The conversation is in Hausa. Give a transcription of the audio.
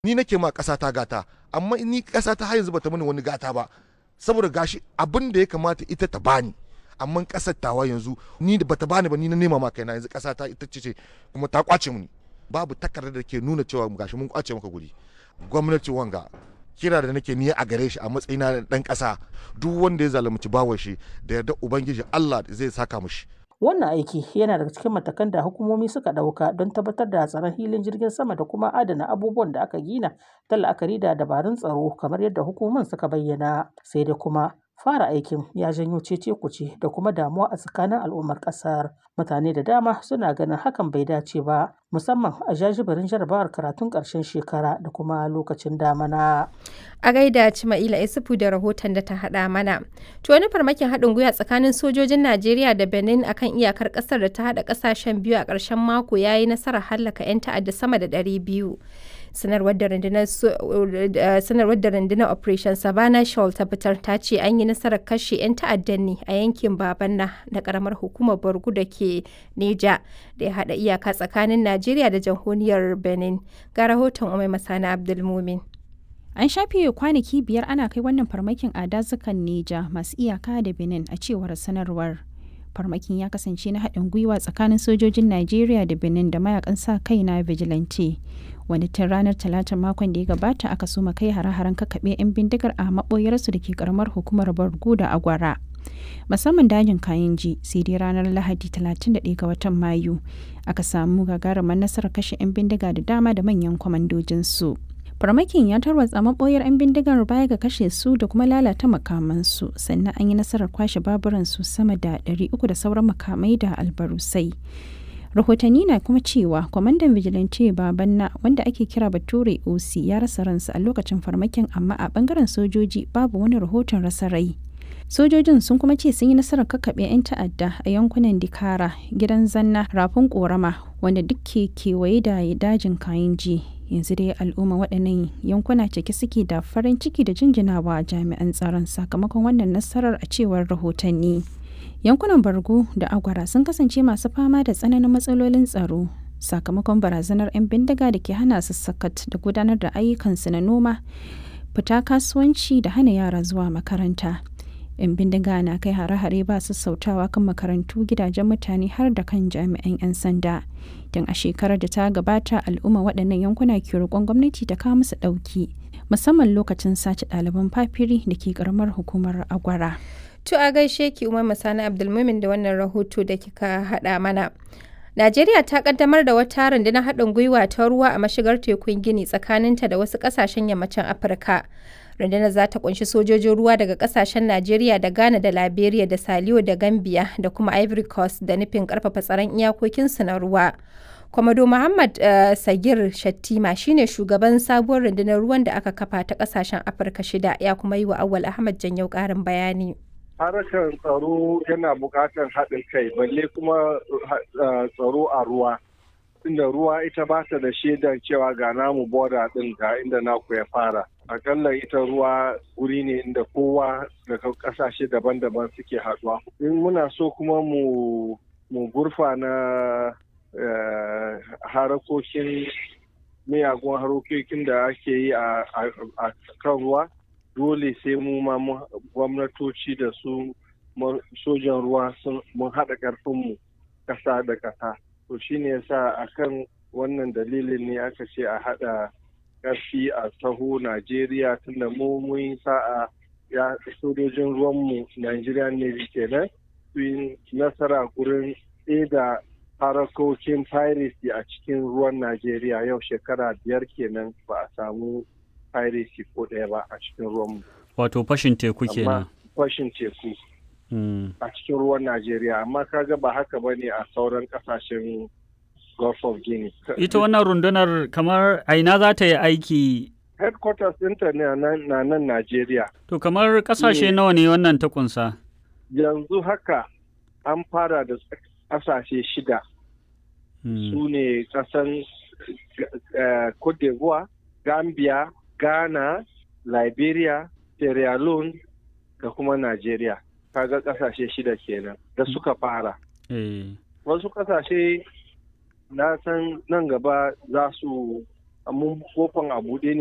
ni nake ma ƙasa ta gata amma ni ƙasa ta har yanzu bata mini wani gata ba saboda gashi abin da ya kamata ita ta bani amma ƙasar tawa yanzu ni da bata bani ba ni na nema ma kaina yanzu ƙasa ta ita ce kuma ta kwace mini babu takardar da ke nuna cewa gashi mun kwace maka guri gwamnati wanga kira da nake ni a gare shi a matsayina na dan ƙasa duk wanda ya zalunci bawan shi da yarda ubangiji Allah zai saka mushi Wannan aiki yana daga cikin matakan da hukumomi suka ɗauka don tabbatar da tsaron filin jirgin sama da kuma adana abubuwan da aka gina ta la'akari da dabarun tsaro kamar yadda hukumomin suka bayyana. Sai dai kuma fara aikin ya janyo cece kuce da kuma damuwa a tsakanin al'ummar ƙasar. Mutane da dama suna ganin hakan bai dace ba musamman a jajibirin jarabawar karatun ƙarshen shekara da kuma lokacin damana. A gaida Cima'ila Isufu da rahoton da ta haɗa mana. To wani farmakin haɗin gwiwa tsakanin sojojin Najeriya da Benin akan iyakar ƙasar da ta haɗa ƙasashen biyu a ƙarshen mako ya yi nasarar hallaka 'yan ta'adda sama da ɗari biyu. sanarwar da rundunar operation savannah shawl ta fitar ta ce an yi nasarar kashe 'yan ta'addan ne a yankin babanna na karamar hukumar borgu da ke neja da ya haɗa iyaka tsakanin najeriya da jamhuriyar benin ga rahoton umai masana abdulmumin An shafe kwanaki biyar ana kai wannan farmakin a dazukan Neja masu iyaka da Benin a cewar sanarwar. Farmakin ya kasance na haɗin gwiwa tsakanin sojojin Najeriya da Benin da mayakan sa kai na vigilante. Wani tun ranar talatin makon da ya gabata aka soma kai hare-haren kakaɓe 'yan bindigar a maɓoyarsu da ke karamar hukumar Bargu da Agwara. Musamman dajin kayan ji sai dai ranar Lahadi 31 ga watan Mayu aka samu gagarumar nasarar kashe 'yan bindiga da dama da manyan kwamandojinsu. farmakin ya tarwatsa maɓoyar 'yan bindigar baya ga kashe su da kuma lalata makamansu sannan an yi nasarar kwashe baburansu sama da 300 da sauran makamai da albarusai rahotanni na kuma cewa kwamandan vigilante babanna wanda ake kira bature oc ya rasa ransa a lokacin farmakin amma a bangaren sojoji babu wani rahoton rasa rai sojojin sun kuma ce sun yi nasarar kakkaɓe 'yan ta'adda a yankunan dikara gidan zanna rafin korama wanda duk ke kewaye da dajin kayan ji yanzu dai al'umma waɗannan yankuna cike suke da farin ciki da jinjinawa jami'an tsaron sakamakon wannan nasarar a cewar rahotanni yankunan bargo da agwara sun kasance masu fama da tsananin matsalolin tsaro sakamakon barazanar 'yan bindiga da ke hana su sakat da gudanar da ayyukansu na noma fita kasuwanci da hana yara zuwa makaranta 'yan bindiga na kai hare-hare ba su sautawa kan makarantu gidajen mutane har da kan jami'an 'yan sanda don a shekarar da ta gabata al'umma waɗannan yankuna ke roƙon gwamnati ta kawo musu ɗauki musamman lokacin sace ɗaliban fafiri da ke ƙaramar hukumar agwara to a gaishe ki umar masana abdulmumin da wannan rahoto da kika haɗa mana Najeriya ta kaddamar da wata rundunar haɗin gwiwa ta ruwa a mashigar tekun Gini tsakaninta da wasu ƙasashen yammacin Afirka. rundunar za ta kunshi sojojin ruwa daga kasashen Najeriya da Ghana da Liberia da Saliyo da Gambia da kuma Ivory Coast da nufin karfafa tsaron iyakokinsu na ruwa. Kwamado Muhammad uh, Sagir Shattima shine shugaban sabuwar rundunar ruwan da aka kafa ta kasashen Afirka shida ya kuma yi wa Awal Ahmad Janyau karin bayani. Harkar tsaro yana buƙatar haɗin kai balle kuma tsaro a ruwa. Inda ruwa ita ba ta da shaidar cewa ga namu boda ɗin ga inda naku ya fara. akalla ita ruwa wuri ne inda kowa daga kasashe daban-daban suke haɗuwa. In muna so kuma mu mu gurfa na harakokin miyagun harokokin da ake yi a kan ruwa dole sai mu ma gwamnatoci da su sojan ruwa mun haɗa ƙarfinmu ƙasa da ƙasa. To shine yasa akan wannan dalilin ne aka ce a haɗa ƙarfi a taho Najeriya tunda mu mun sa'a ya sojojin ruwanmu Najeriya ne kenan su yi nasara gurin da harakokin piracy a cikin ruwan Najeriya yau shekara biyar kenan ba a samu piracy ko ɗaya ba a cikin ruwanmu. Wato fashin teku kenan. Fashin teku. A cikin ruwan Najeriya amma kaga ba haka ba ne a sauran ƙasashen Gulf of Guinea. Ita wannan rundunar kamar aina za ta yi aiki? Headquarters ɗinta ne na nan Najeriya. To kamar ƙasashe nawa ne wannan ta kunsa? Yanzu haka an fara da ƙasashe shida. Su ne ƙasan Cote d'Ivoire, Gambia, Ghana, Liberia, Sierra Leone da kuma Najeriya. Kaga ƙasashe shida kenan da suka fara. Wasu ƙasashe na san nan gaba za su mun kofan a buɗe ne